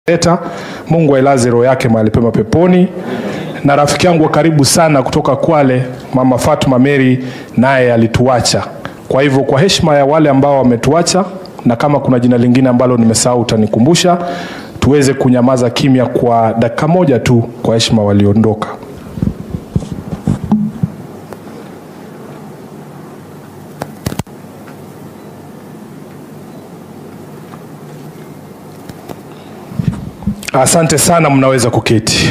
Eta, Mungu ailaze roho yake mahali pema peponi. Na rafiki yangu wa karibu sana kutoka Kwale, Mama Fatuma Mary, naye alituacha. Kwa hivyo kwa heshima ya wale ambao wametuacha, na kama kuna jina lingine ambalo nimesahau utanikumbusha, tuweze kunyamaza kimya kwa dakika moja tu kwa heshima waliondoka. Asante sana, mnaweza kuketi.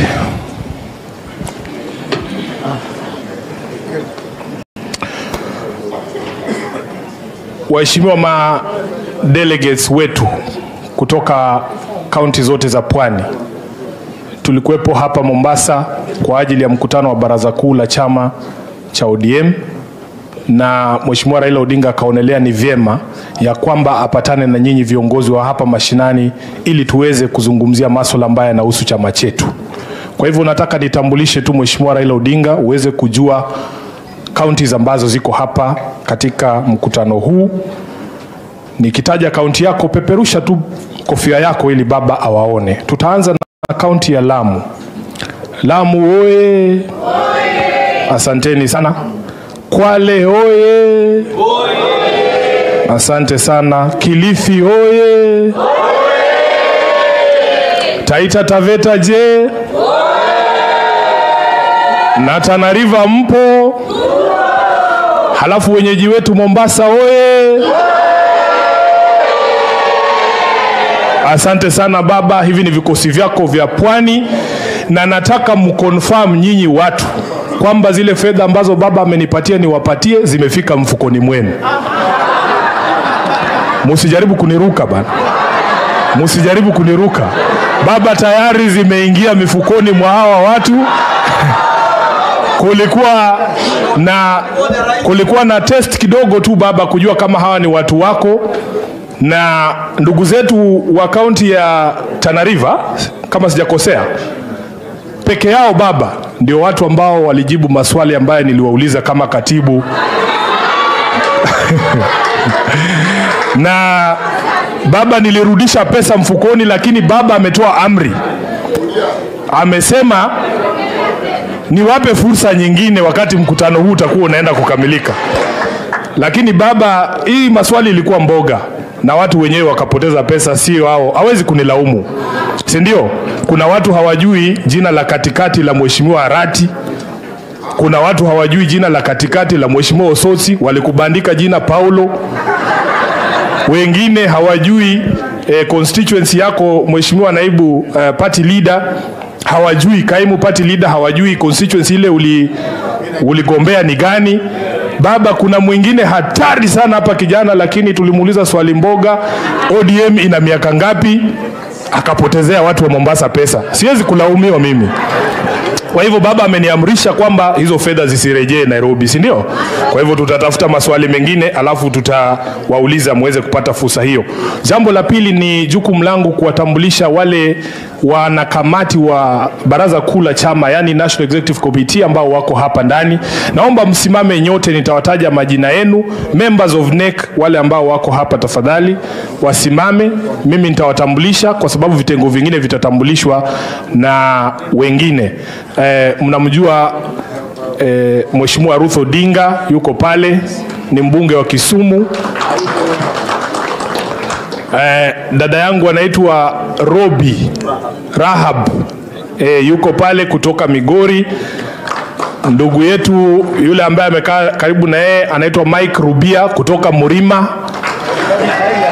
Waheshimiwa ma delegates wetu kutoka kaunti zote za pwani, tulikuwepo hapa Mombasa kwa ajili ya mkutano wa baraza kuu la chama cha ODM na Mheshimiwa Raila Odinga akaonelea ni vyema ya kwamba apatane na nyinyi viongozi wa hapa mashinani ili tuweze kuzungumzia masuala ambayo yanahusu chama chetu. Kwa hivyo nataka nitambulishe tu Mheshimiwa Raila Odinga uweze kujua kaunti ambazo ziko hapa katika mkutano huu. Nikitaja kaunti yako, peperusha tu kofia yako ili baba awaone. Tutaanza na kaunti ya Lamu. Lamu oye! Asanteni sana. Kwale oye! Asante sana. Kilifi oye! Taita Taveta je? Na Tana River mpo? Halafu wenyeji wetu Mombasa oye! Asante sana baba, hivi ni vikosi vyako vya pwani, na nataka mkonfirm nyinyi watu kwamba zile fedha ambazo baba amenipatia niwapatie zimefika mfukoni mwenu. Musijaribu kuniruka bana, musijaribu kuniruka. Baba, tayari zimeingia mifukoni mwa hawa watu. kulikuwa na kulikuwa na test kidogo tu baba, kujua kama hawa ni watu wako na ndugu zetu wa kaunti ya Tana River, kama sijakosea, peke yao baba ndio watu ambao walijibu maswali ambayo niliwauliza kama katibu na baba, nilirudisha pesa mfukoni, lakini baba ametoa amri, amesema niwape fursa nyingine wakati mkutano huu utakuwa unaenda kukamilika. Lakini baba, hii maswali ilikuwa mboga na watu wenyewe wakapoteza pesa, sio hao. Hawezi kunilaumu, si ndio? Kuna watu hawajui jina la katikati la mheshimiwa Arati. Kuna watu hawajui jina la katikati la mheshimiwa Osotsi, walikubandika jina Paulo. Wengine hawajui eh, constituency yako mheshimiwa naibu eh, party leader hawajui kaimu party leader hawajui constituency ile uli uligombea ni gani. Baba, kuna mwingine hatari sana hapa kijana, lakini tulimuuliza swali mboga, ODM ina miaka ngapi? Akapotezea watu wa Mombasa pesa. Siwezi kulaumiwa mimi. Kwa hivyo baba ameniamrisha kwamba hizo fedha zisirejee Nairobi, si ndio? Kwa hivyo tutatafuta maswali mengine, alafu tutawauliza muweze kupata fursa hiyo. Jambo la pili ni jukumu langu kuwatambulisha wale wanakamati wa baraza kuu la chama, yani National Executive Committee ambao wako hapa ndani. Naomba msimame nyote, nitawataja majina yenu. Members of NEC wale ambao wako hapa, tafadhali wasimame, mimi nitawatambulisha kwa sababu vitengo vingine vitatambulishwa na wengine. Eh, mnamjua eh, Mheshimiwa Ruth Odinga yuko pale, ni mbunge wa Kisumu. Eh, dada yangu anaitwa Robi Rahab eh, yuko pale kutoka Migori. Ndugu yetu yule ambaye amekaa karibu na yeye anaitwa Mike Rubia kutoka Murima.